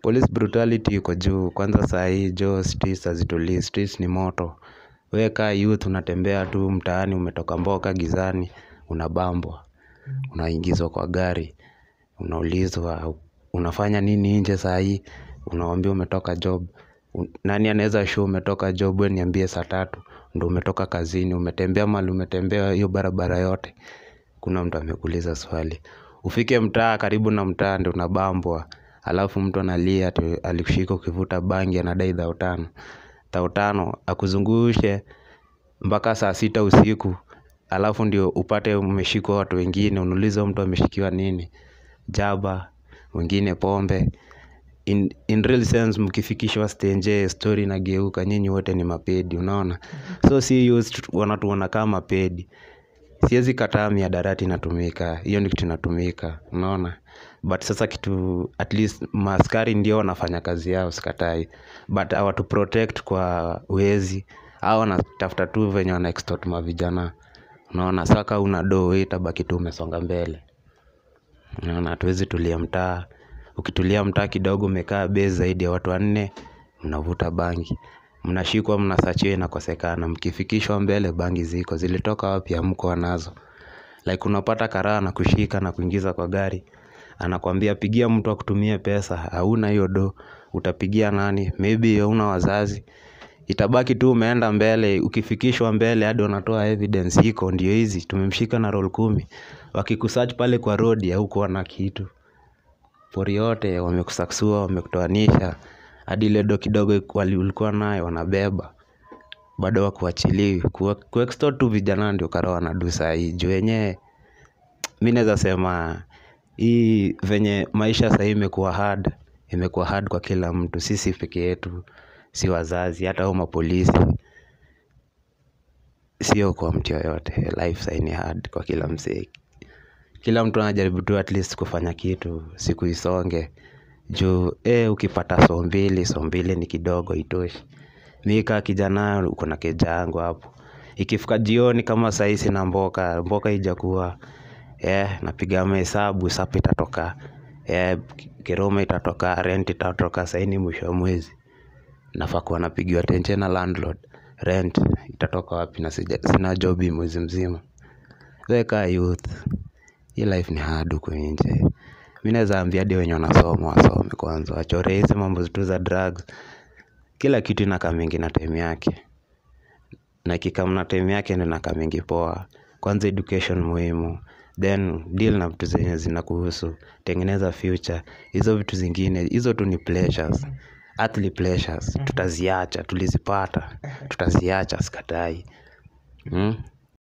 Police brutality iko juu kwanza saa hii jo streets hazitulii streets ni moto we kaa youth unatembea tu mtaani umetoka mboka gizani unabambwa unaingizwa kwa gari unaulizwa unafanya nini nje saa hii unaambiwa umetoka job nani anaeza show umetoka job we niambie saa tatu ndo umetoka kazini umetembea mahali umetembea hiyo barabara yote hakuna mtu amekuuliza swali ufike mtaa karibu na mtaa ndio unabambwa alafu mtu analia ati alikushika ukivuta bangi anadai dhao tano dhao tano akuzungushe mpaka saa sita usiku alafu ndio upate umeshikwa watu wengine unauliza huyu mtu ameshikiwa nini jaba wengine pombe in, in real sense mkifikishwa stenje story inageuka nyinyi wote ni mapedi unaona so si youth wanatuona kama mapedi siezi kataa mihadarati inatumika hiyo ni kitu inatumika unaona but sasa kitu at least maaskari ndio wanafanya kazi yao sikatai but hawatuprotect kwa wezi hao wanatafuta tu venye wana extort mavijana unaona sa ka huna doo we itabaki tu umesonga mbele unaona hatuwezi tulia mtaa ukitulia mtaa kidogo umekaa base zaidi ya watu wanne mnavuta bangi mnashikwa mnasachiwa inakosekana mkifikishwa mbele bangi ziko zilitoka wapi hamkuwa nazo like unapata karaa anakushika na kuingiza kwa gari anakwambia pigia mtu akutumie pesa hauna hiyo do utapigia nani maybe hauna wazazi itabaki tu umeenda mbele ukifikishwa mbele hadi wanatoa evidence iko ndio hizi tumemshika na roll kumi wakikusearch pale kwa road haukuwa na kitu pori yote wamekusaksua wamekutoanisha hadi ile do kidogo ulikuwa nayo wanabeba bado wakuachilii kuextort tu vijana ndio kara wanadu sahii juu yenyewe mi naeza sema hii venye maisha sahii imekuwa hard imekuwa hard kwa kila mtu sisi peke yetu si wazazi hata hao mapolisi sio kwa mtu yoyote life sahii ni hard kwa kila msee kila mtu anajaribu tu at least kufanya kitu siku isonge juu eh ukipata so mbili so mbili ni kidogo haitoshi mi kaa kijana uko na keja yangu hapo ikifika jioni kama sahii sina mboka mboka haijakuwa eh napiga mahesabu sapa itatoka eh keroma itatoka rent itatoka sahii ni mwisho wa mwezi nafaa kuwa napigiwa tenje na landlord rent itatoka wapi na sina job hii mwezi mzima we kaa youth hii life ni hard huku nje mi naeza ambia hadi wenye wanasoma wasome kwanza wachore hizi mambo tu za drugs kila kitu inakamingi na time yake na ikikam na time yake ndio inakamingi poa kwanza education muhimu then deal na vitu zenye zinakuhusu tengeneza future hizo vitu zingine hizo tu ni pleasures earthly pleasures tutaziacha tulizipata tutaziacha sikatai hmm?